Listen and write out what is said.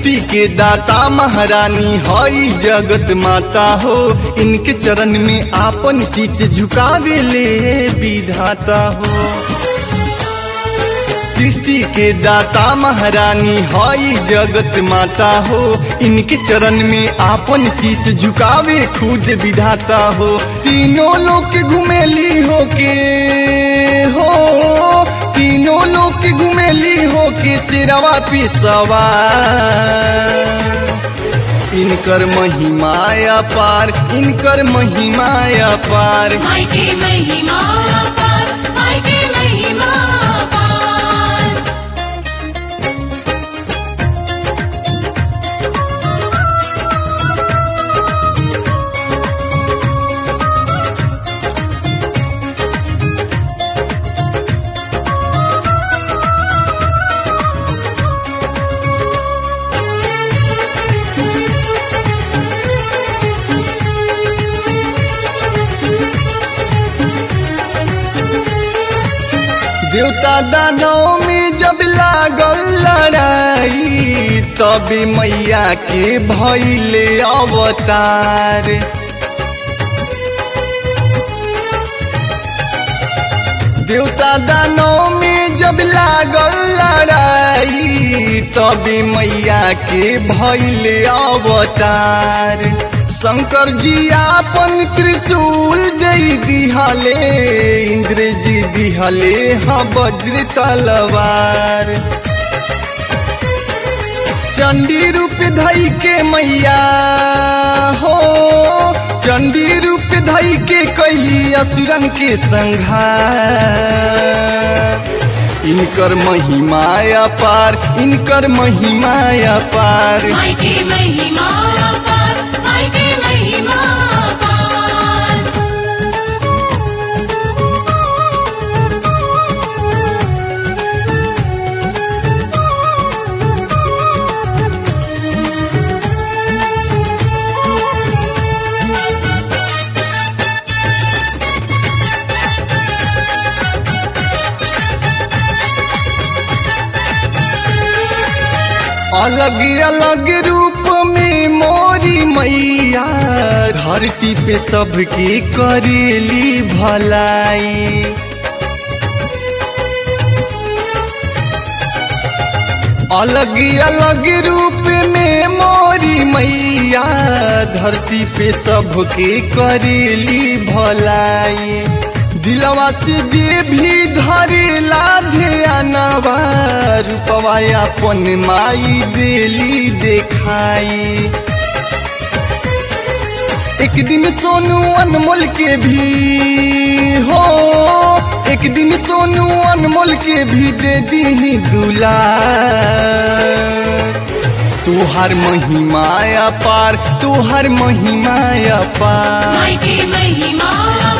सृष्टि के दाता महारानी हई जगत माता हो इनके चरण में आपन शीश झुकावे ले विधाता हो सृष्टि के दाता महारानी हई जगत माता हो इनके चरण में आपन शीश झुकावे खुद विधाता हो तीनों लोग घुमेली हो के हो तीनों लोग घुमेली हो के सिरवा पे सवार इनकर महिमाया पार इनकर महिमाया पार माई के महिमा पार माई के महिमा पार देवता दानव में जब लागल लड़ाई तभी मैया के भैले अवतार देवता दानव में जब लागल लड़ाई तभी मैया के भैले अवतार शंकर जी आपन त्रिशूल दे दिहले इंद्र जी दिहले हाँ वज्र तलवार चंडी रूप धई के मैया हो चंडी रूप धई के कही असुरन के संघार इनकर महिमाया पार इनकर महिमाया पार माई के महिमा पार माई के महिमा पार अलग अलग रूप में मोरी मैया धरती पे सबके करेली भलाई अलग अलग रूप में मोरी मैया धरती पे सबके करेली भलाई दिलवा से जे भी धरेला ध्यानवा रूपवा अपन माई देली देखाई एक दिन सोनू अनमोल के भी हो एक दिन सोनू अनमोल के भी दे दी दुला तुहार महिमाया पार तुहार महिमाया पार माई के महिमा